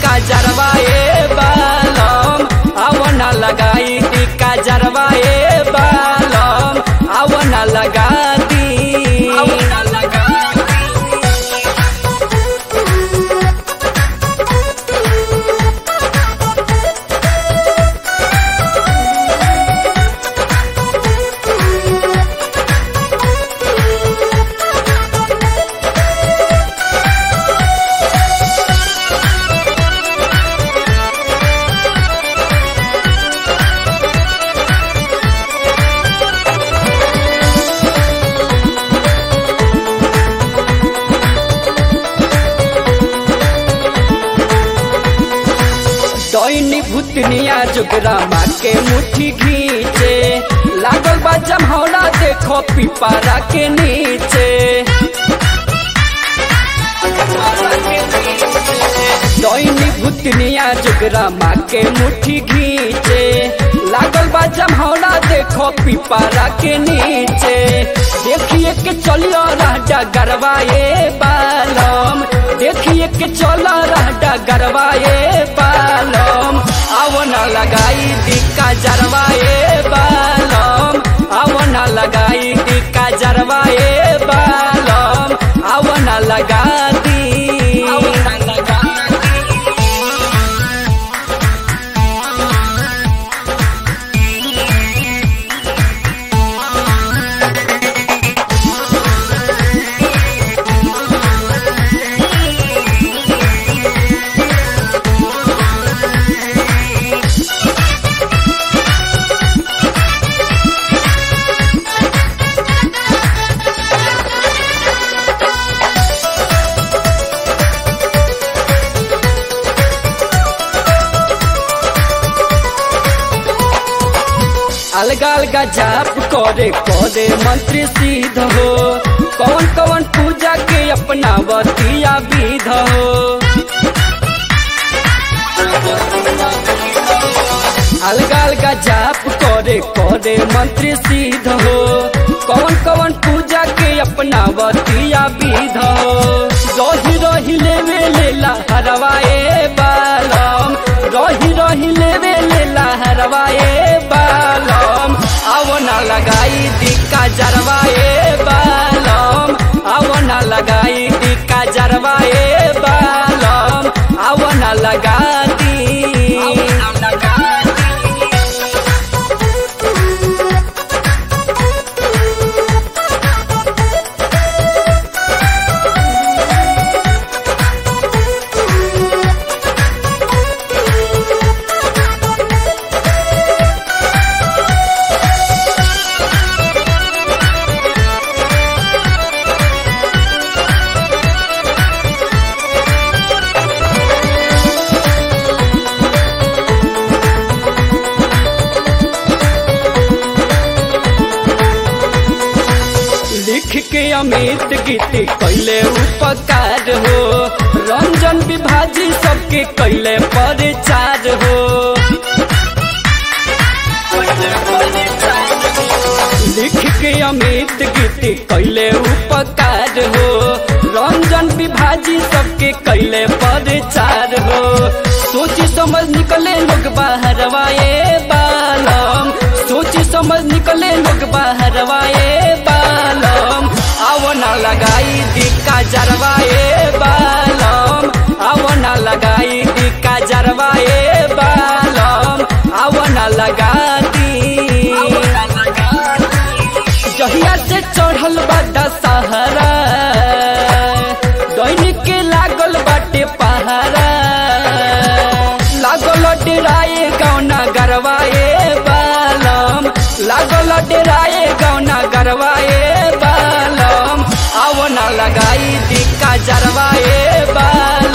टिका जरवाए बालम आवना लगाई टिका जरवाए बालम आवना लगा दी आवना लगा दैनी भूतनिया जुगरामा के मुट्ठी घींचे लागल बा जमहौरा देखो पिपारा के नीचे दैनी भूतनिया जुगरामा के मुट्ठी घींचे लागल बा जमहौरा देखो पिपारा के नीचे देखिए के चलियो राजा गरवाए बालम देखिए के चला राजा गरवाए बालम आवना लगाई दिक्का जरवाए बालम आवना लगाई दिक्का जरवाए बालम आवना लगा दी आवना लगा अलगा अलगा जाप करे करे मंत्री सिद्ध हो कौन कौन पूजा के अपना बतिया विध हो अलगा अलगा जाप करे करे मंत्री सिद्ध हो कौन कौन पूजा के अपना बतिया विध हो रही रही लेवे लेला हरवाए बालम रही रही लेवे लेला हरवाए बालम आवना लगाई दिक्का जरवाए बालम आवना लगाई दिक्का जरवाए बालम आवना लगा दी आवना लगा दी लिख के अमित गीत कैले उपकार हो रंजन विभाजी सबके कैले परिचार हो लिख के अमित गीत कैले उपकार हो रंजन विभाजी सबके कैले परिचार हो सोची समझ निकले लोग बाहर वाए बालम सोची समझ निकले लोग बाहर वाए बालम आवना लगाई दिक्का जरवाए बालम आवना लगाई दिक्का जरवाए बालम आवना लगा दी जहिया से चढ़ल बा दशहरा दैनिक के लागल बाटे पहारा लागल डेराए गौना गरवाए बालम लागल डेराए गौना गरवाए बालम आवना लगाई दिक्का जरवाए बालम